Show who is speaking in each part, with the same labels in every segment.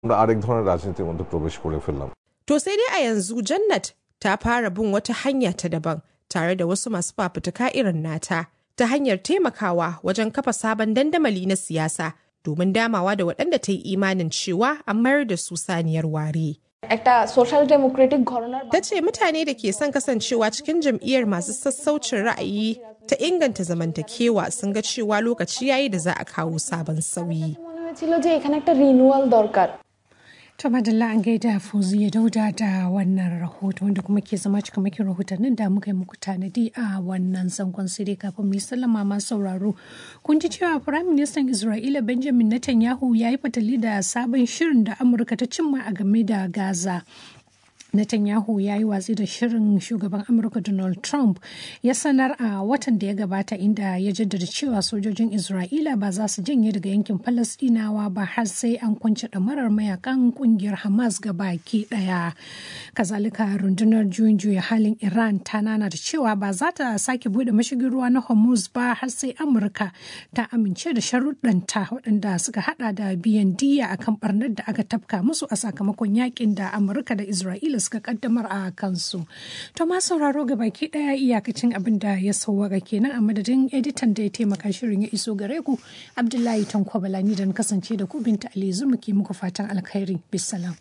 Speaker 1: আমরা আরেক ধরনের রাজনীতির মধ্যে প্রবেশ করে ফেললাম
Speaker 2: To sai dai a yanzu Jannat ta fara bin wata hanya ta daban tare da wasu masu fafutuka irin nata ta hanyar taimakawa wajen kafa sabon dandamali na siyasa domin damawa da waɗanda ta yi imanin cewa an mayar da su saniyar ware.
Speaker 3: একটা social democratic ঘটনার
Speaker 2: Ta ce mutane da ke son kasancewa cikin jam'iyyar masu sassaucin ra'ayi ta inganta zamantakewa sun ga cewa lokaci yayi da za a kawo sabon sauyi.
Speaker 3: মনে হয়েছিল যে এখানে একটা রিনুয়াল দরকার
Speaker 4: To madalla an gaida Fauziya Dauda da wannan rahoto wanda kuma ke zama cikamakin rahotannin da muka yi muku tanadi a wannan zangon sirri kafin mu yi sallama masu sauraro. Kun ji cewa Firayim Ministan Isra'ila Benjamin Netanyahu ya yi fatali da sabon shirin da Amurka ta cimma a game da Gaza. Netanyahu ya yi watsi da shirin shugaban Amurka Donald Trump ya sanar a watan da ya gabata inda ya jaddada cewa sojojin Isra'ila ba za su janye daga yankin Falasɗinawa ba har sai an kunce ɗamarar mayakan ƙungiyar Hamas ga baki ɗaya. Kazalika rundunar juyin juya halin Iran ta nana da cewa ba za ta sake buɗe mashigin ruwa na Hormuz ba har sai Amurka ta amince da sharuɗanta waɗanda suka haɗa da biyan diya akan ɓarnar da aka tafka musu a sakamakon yakin da Amurka da Isra'ila suka kaddamar a kansu. To ma sauraro ga baki daya iyakacin abin da ya sauwaka kenan a madadin editan da ya taimaka shirin ya iso gare ku Abdullahi Tanko Balani da kasance da ku Binta Ali Zuma ke muku fatan alkhairi. Bisalam.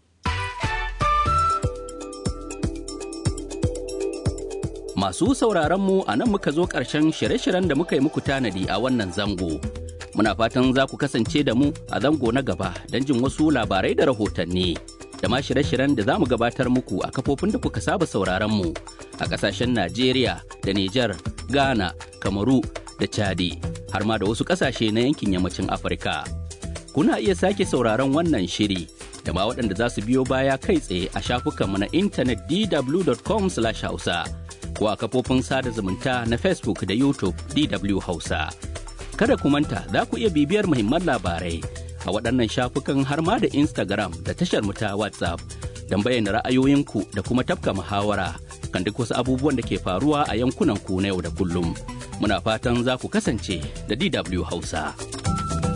Speaker 5: Masu sauraron mu a nan muka zo ƙarshen shirye-shiryen da muka yi muku tanadi a wannan zango. Muna fatan za ku kasance da mu a zango na gaba don jin wasu labarai da rahotanni. da ma shirye-shiryen da za mu gabatar muku a kafofin da kuka saba sauraron mu a ƙasashen Najeriya da Nijar, Ghana, Kamaru da Chadi har ma da wasu ƙasashe na yankin yammacin Afirka. Kuna iya sake sauraron wannan shiri da ma waɗanda za su biyo baya kai tsaye a shafukanmu na intanet dw.com/hausa ko a kafofin sada zumunta na Facebook da YouTube DW Hausa. Kada ku manta za ku iya bibiyar muhimman labarai a waɗannan shafukan har ma da Instagram da tashar mu ta WhatsApp don bayyana ra'ayoyinku da kuma tafka muhawara kan duk wasu abubuwan da ke faruwa a yankunan ku na yau da kullum. Muna fatan za ku kasance da DW Hausa.